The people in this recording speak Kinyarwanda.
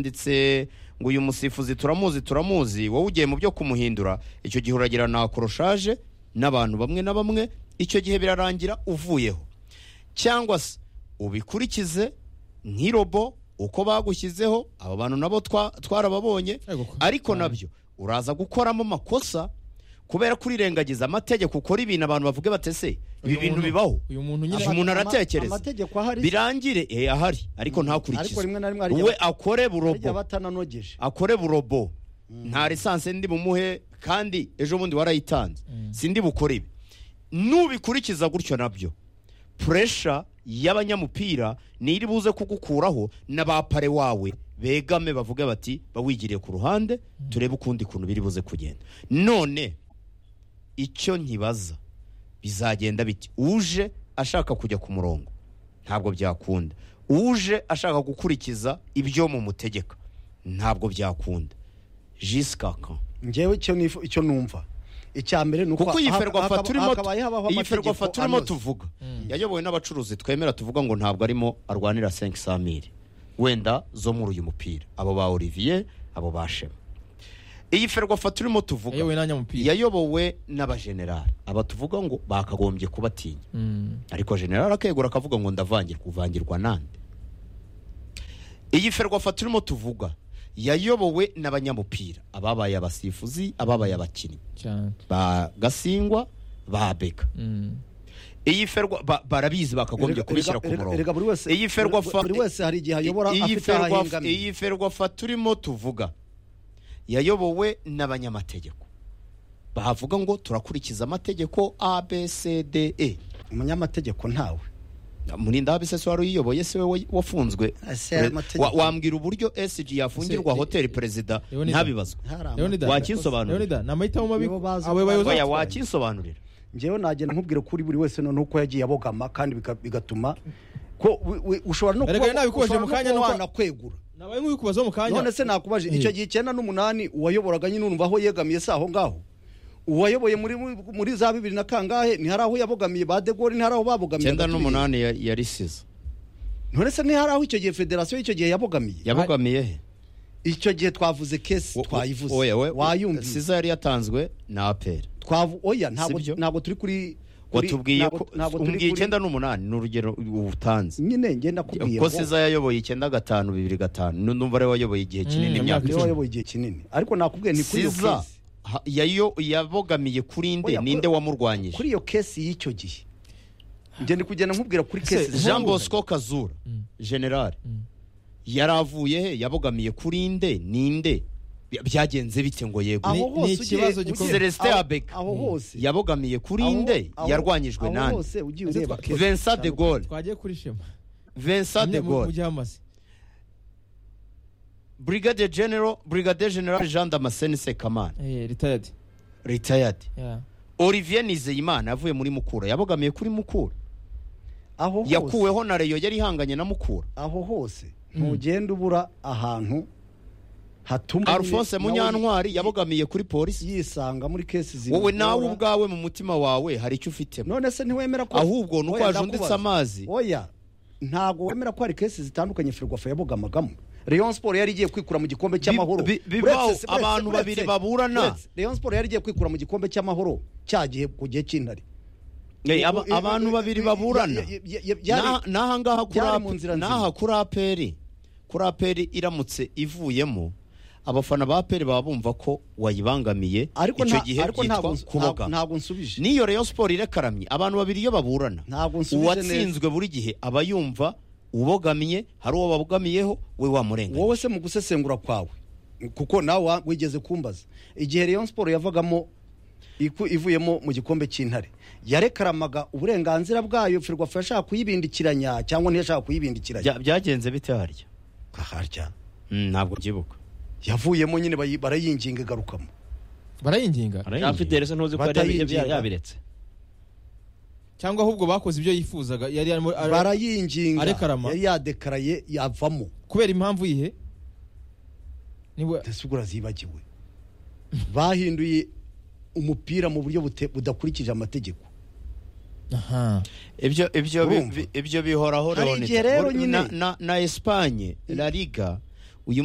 yanditse ngo uyu musifuzi turamuzi turamuzi wowe ugiye mu byo kumuhindura icyo gihe uragira na akoroshaje n'abantu bamwe na bamwe icyo gihe birarangira uvuyeho cyangwa se ubikurikize nk'irobo uko bagushyizeho abo bantu nabo twarababonye ariko nabyo uraza gukoramo amakosa kubera ko urirengagiza amategeko ukora ibintu abantu bavuga batese ibi bintu bibaho uyu muntu nyine Ama- umuntu aratekereza amategeko ahari birangire eh, ahari ariko ariko rimwe na rimwe ntakurikize hari we igihe- akore igihe burobo aba atananogeje akore burobo nta lisansi ndi bumuhe kandi ejo bundi warayitanze sindi bukore ibi nubikurikiza gutyo nabyo puresha y'abanyamupira ni iri buze kugukuraho na ba pare wawe begame bavuge bati bawigiriye ku ruhande turebe ukundi kuntu biri buze kugenda none icyo nkibaza bizagenda biti uje ashaka kujya ku murongo ntabwo byakunda uje ashaka gukurikiza ibyo mu mutegeka ntabwo byakunda jisika kan ngewe icyo nifu- icyo numva icya mbere ni uko kuko iyi aha- ferwafa hakaba- turimo hakabaye habaho iyi ferwafa amategeko turimo anoze. tuvuga yayobowe n'abacuruzi twemera tuvuga ngo ntabwo arimo arwanira senki samiri wenda zo muri uyu mupira abo ba olivier abo ba shema iyi ferwafa turimo tuvuga yewe n'abanyamupira yayobowe n'abajenerali aba tuvuga ngo bakagombye kubatinya Mm. ariko generali akegura akavuga ngo ndavangirwa uvangirwa nande iyi ferwafa turimo tuvuga yayobowe n'abanyamupira ababaye abasifuzi ababaye abakinnyi cyane ba gasingwa ba beka Mm. iyi ferwa ba- barabizi bakagombye Erega- kubishyira ku erega- erega buri murongo wese iyi ferwafa buri wese hari igihe ayobora iyi afite aho ferwafa- ahingamiye iyi ferwafa turimo tuvuga yayobowe n'abanyamategeko bahavuga ngo turakurikiza amategeko abcde umunyamategeko ntawe muri ndabisese wari uyiyoboye se we wafunzwe Ese aya mategeko- Wa- wambwira uburyo sg yafungirwa Se- hoteli perezida Leonidas. ntabibazwe hari ama- Leonidas, Wakinsobanurira. Leonidas, ni amahitamo mabi Nibo bazi- abo bayobozi oya batwaye. wakinsobanurira ngewe nagenda nkubwira ko uri buri wese noneho uko yagiye abogama kandi biga- bigatuma ko wi- wi- ushobora no Erega kuba- nawe bikoje ushobora mu no kanya kuba nuko- wanakwegura nabaye nk'ubikubaza mu kanya none se nakubaje icyo gihe icyenda n'umunani uwayoboraga nyine urumva aho yegamiye si aho ngaho uwayoboye muri muri za bibiri na kangahe ntihari aho yabogamiye ba de Gaulle ntihari aho babogamiye icyenda agatuye. n'umunani ya- yarisize none se ntihari aho icyo gihe federasiyo icyo gihe yabogamiye yabogamiye he icyo gihe twavuze kesi twayivuze oya we wayumvise siza yari yatanzwe na aperi Twavu- oya ntabwo Sibyo? ntabwo turi kuri kuri- watubwiye ntabwo- ko ntabwo turi umbwiye kuri- icyenda n'umunani ni urugero utanze nyine ngenda kubwira ko siza yayoboye icyenda gatanu bibiri gatanu nu- numva ariwe wayoboye igihe kinini Mm, imyaka imyaka niwe icumi wayoboye igihe kinini ariko nakubwiye ni kuri iyo siza kesi ha- yayo- yabogamiye kuri nde Oya, ninde kuri- wamurwanyije kuri iyo kesi y'icyo gihe ngenda kugenda nkubwira kuri Ese kesi jean bosco kazura Mm. generale Mm. yari avuye he yabogamiye kuri nde ninde By- byagenze bite ngo yego aho Ni- ni hose ugiye- ikibazo ugiye- gikomeye. Celestin aho- Abeka. aho hose yabogamiye kuri aho- nde aho- yarwanyijwe aho nande hose ugiye Ese ureba twa- kesi vincent de gaulle twagiye kuri shema vincent de Nyine mu- mu gaulle gihe amaze brigade general brigade general jean damascene sekamana Eh, retired retired Yeah. olivier nizeyimana yavuye muri mukura yabogamiye kuri mukura aho hose yakuweho na reyo yari ihanganye na mukura aho hose ntugenda ubura ahantu hatuma alphonse nyine- munyantwari nawe yabogamiye kuri polisi yisanga muri kesi zimwe wowe nawe ubwawe mu mutima wawe hari icyo ufitemo none se ntiwemera ko ahubwo ni uko Oya, wajunditse ndakubaza. amazi oya ntabwo wemera ko hari kesi zitandukanye ferwafa yabogamagamo rayon sport yari igiye kwikura mu gikombe cy'amahoro bi- bibaho, Uretse- uretse- abantu uretse- babiri baburana. uretse, rayon sport yari igiye kwikura mu gikombe cy'amahoro cya gihe ku gihe cy'intare Eh, aba- abantu babiri baburana Na- n'aha ngaha kuri byari AP- mu nzira nzima. n'aha kuri aperi kuri aperi iramutse ivuyemo abafana ba aperi baba bumva ko wayibangamiye ariko icyo nta- gihe ariko ntabwo byitwa nsu- kuboga ntabwo- ntabwo nsubije n'iyo reyo siporo irekaramye abantu babiri iyo baburana Ntabwo nsubije uwatsinzwe buri gihe aba yumva ubogamiye hari uwo babogamiyeho we wamurenganya wowe se mu gusesengura kwawe kuko nawe wa- wigeze kumbaza igihe rayon sport yavagamo iku- ivuyemo mu gikombe cy'intare yarekaramaga uburenganzira bwayo ferwafa yashaka kuyibindikiranya cyangwa ntiyashaka kuyibindikiranya Bya- byagenze bite harya harya Mm, ntabwo byibuka yavuyemo nyine bayi- barayinginga igarukamo barayinginga afite rese ntuzi ko yari yabi- Batayinginga. yabiretse cyangwa ahubwo bakoze ibyo yifuzaga yari arimo ar- barayinginga arekarama. yari yadekaraye yavamo kubera impamvu yihe niwe mbese ubwo urazibagiwe bahinduye umupira mu buryo bute- budakurikije amategeko aha ibyo ibyo bi- Urumva? bi- ibyo bihoraho Hari Leonidas. igihe rero Muri- nyine- na- na na Espagne La Liga uyu munsi